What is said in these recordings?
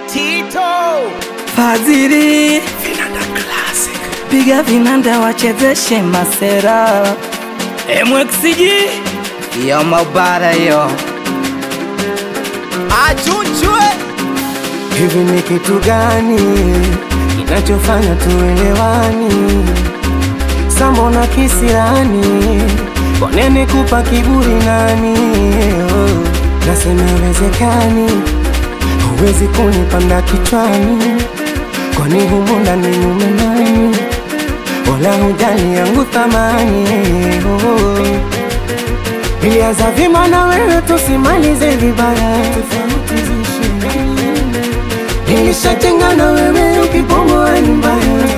Tito Fadhili Vinanda Classic piga vinanda wachezeshe masera MXG yo mabara yo Achunchwe Hivi ni kitu gani kinachofanya tuelewani? Sambona kisirani, kwa nini kupa kiburi nani? Oh, nasema wezekani, huwezi kunipanda kichwani, kwani humu ndani mume nani? Wala hujali yangu thamani oh. Ilianza vyema na wewe, tusimalize vibaya, tofauti ziishe Nilishajenga na wewe, ukibomoa ni mbaya.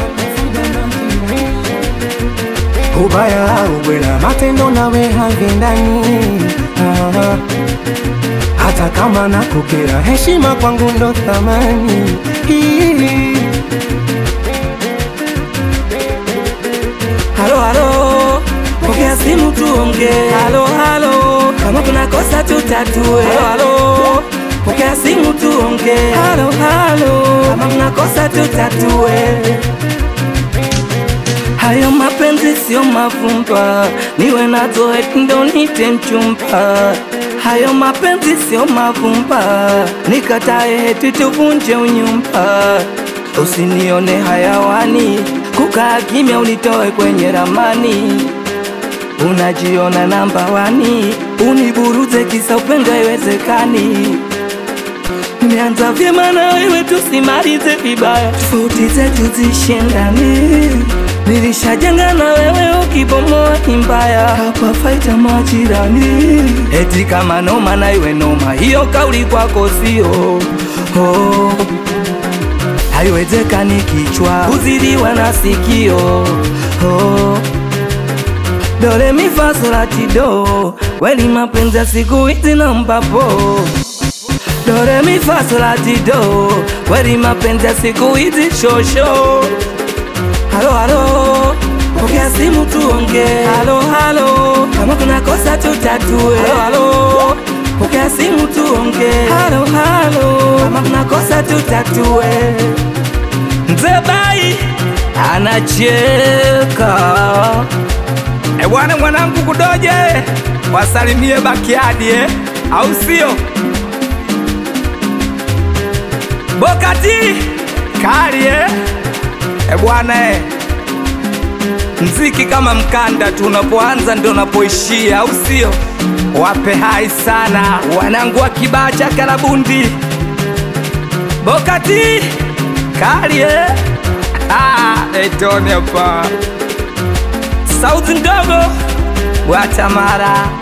Ubaya ubwela, matendo nawe havindani. Ah, hata kama nakukera, heshima kwangu ndo thamani. Hii. halo halo pokea simu tuonge halo halo kama kuna kosa tutatue halo halo pokea simu tuonge halo halo kama kuna kosa tutatue hayo mapenzi sio mavumba niwe nazo eti ndo nite mchumba hayo mapenzi sio mavumba nikatae eti tuvunje unyumba usinione hayawani kukaa kimya unitoe kwenye ramani unajiona namba wani uniburuze kisa upendo haiwezekani Nimeanza vyema na wewe tusimalize vibaya, tofauti zetu zishindani. Nilishajenga na wewe, ukibomoa ni mbaya, hapa faita majirani. Eti kama noma na iwe noma, hiyo kauli kwako sio oh. Haiwezekani kichwa kuzidiwa na sikio oh. Dole mi fa sol la ti do, kweli mapenzi ya siku hizi na mbapo Dore mi fa sol la ti do, kweli mapenzi ya siku hizi shosho. Halo halo, pokea simu tuonge. Halo halo, kama kuna kosa tutatue. Halo halo, pokea simu tuonge. Halo halo, kama kuna kosa tutatue. Mzee Bai anacheka. E bwana mwanangu kudoje wasalimie bakiadi eh? au sio? Bokati kali eh? E bwana eh. Mziki kama mkanda tu, unapoanza ndio unapoishia, au sio? Wape hai sana wanangu wa kibaa cha Kalabundi. Bokati kali eh? Ah, etone hapa sauti ndogo Bwatamara